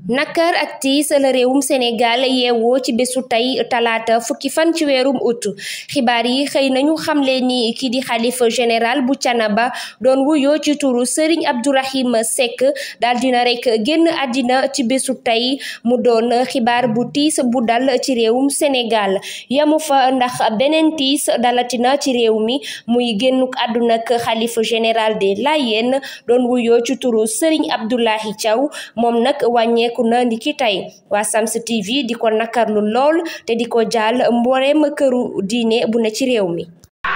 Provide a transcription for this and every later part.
nakar ak tiis la réewum Sénégal yeewoo ci bésu tey talaata fukki fan ci weerum ut xibaar yi xëy nañu xamle ni kii di xalifa général bu Canaba doon wuyoo ci turu Serigne Abdourahim Seck daal dina rek génn àddina ci bésu tey mu doon xibaar bu tiis bu dal ci réewum Sénégal yamu fa ndax beneen tiis dalatina ci réew mi muy génnuk àdduna ak xalifa général des Layènes doon wuyoo ci turu Serigne Abdoulahi Thiaw moom nag wàññeeku na ndiki tey waa Sams TV di ko nakarlu lool te di ko jaal mbooreem këru diine bu ne ci réew mi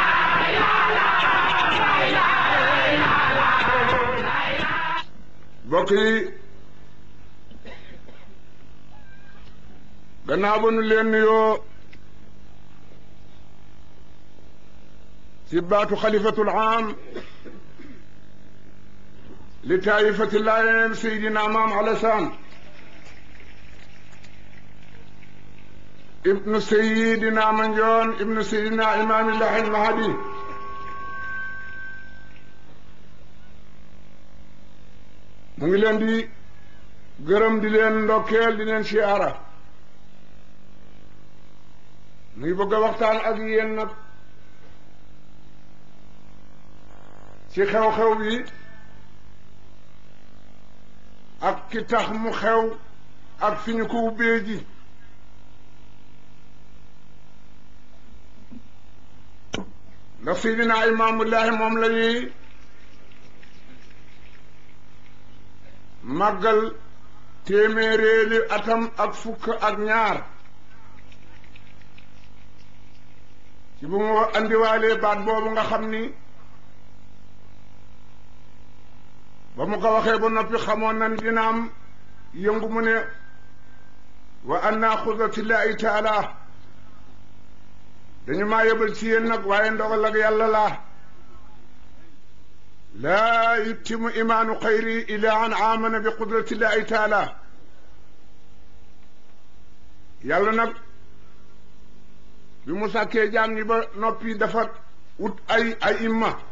mbokk yi gannaaw ba nu leen nuyoo ci baatu xalifatul aam li taayifati Laayeen Seydina Maam Alasaan ibnu Seydina Mandione ibnu Seydina Imaamillahi Mahdi mu ngi leen di gërëm di leen ndokkeel di leen siyaara mu ngi bëgg a waxtaan ak yéen nag ci xew-xew bi ak ki tax mu xew ak fi ñu ko ubbee ji ndax Seydina Imaamullahi moom la ñuy màggal téeméeréeli atam ak fukk ak ñaar ci bu mu andiwaalee baat boobu nga xam ni ba mu ko waxee ba noppi xamoon na dina am yëngu mu ne wa anna xudatillahi taala dañu maa yebal ci yéen nag waaye ndogal ak yàlla laa laa yuttimu imaanu xayri ila an amana bi qudratillahi taala yàlla nag bi mu sàkkee jaam ñi ba noppi dafa wut ay ay imma